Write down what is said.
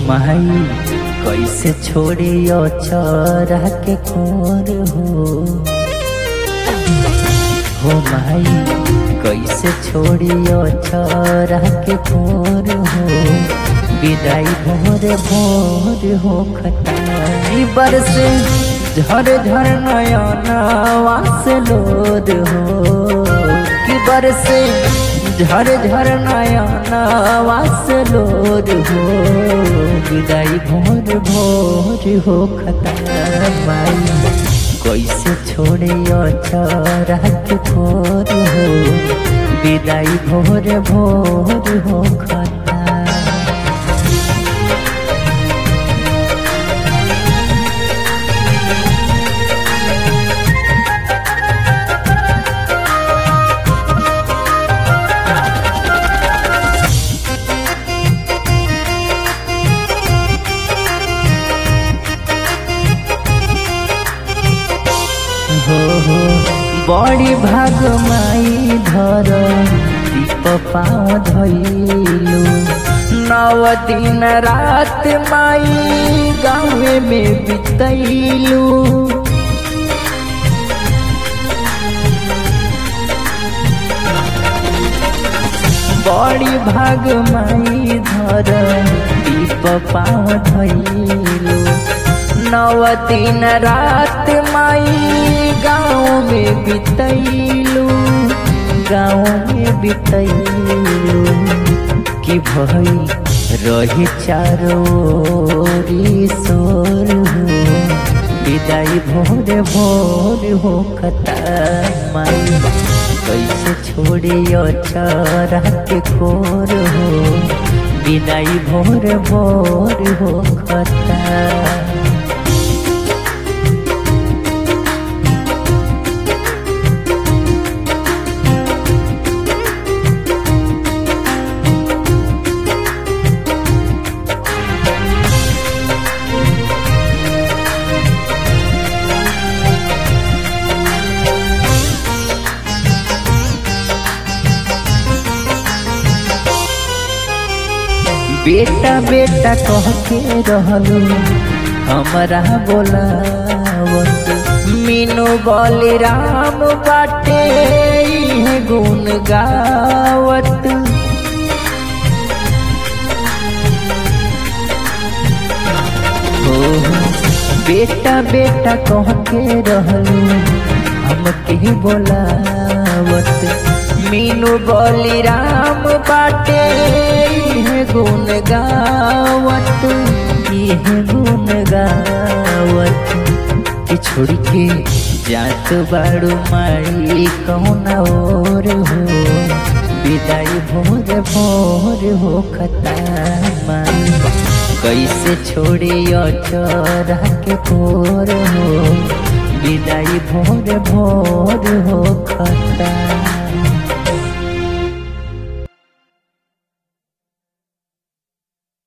माई कैसे छोड़ियो चरा के खोर हो हो माई कैसे छोड़ियो चरा के खोर हो विदाई भोर भोर हो खताई बरस झर झर नयना वास लोद हो कि बरसे झर झर नयना वास लोद हो विदाई भोर भोर हो खताई माई कैसे छोड़े चरा के खोर हो विदाई भोर भोर हो खता हो हो बड़ी भाग माई धर दीप पाँव धैलू नव दिन रात माई गाँव में बितैलू बड़ी भाग माई धर दीप पाँव धैलू नव दिन रात माई गाँव में बितैलू गाँव में बितैलू कि भई रही चारों सोर हो विदाई भोर भोर हो खता माई कैसे छोड़ियो चरा के खोर हो विदाई भोर भोर हो खता बेटा बेटा कह के रहलू हमारा बोलावत मीनू बोली राम बाटे इहे गुण गावत हो बेटा बेटा कह के रहलू हमके बोलावत मीनू बोली राम बाटे इहे गुण गावत इहे गुण गावत कि छोड़ के जात बाड़ू माई कौन और हो विदाई भोर भोर हो खता माई कैसे छोड़ियो चरा के भोर हो विदाई भोर भोर हो खता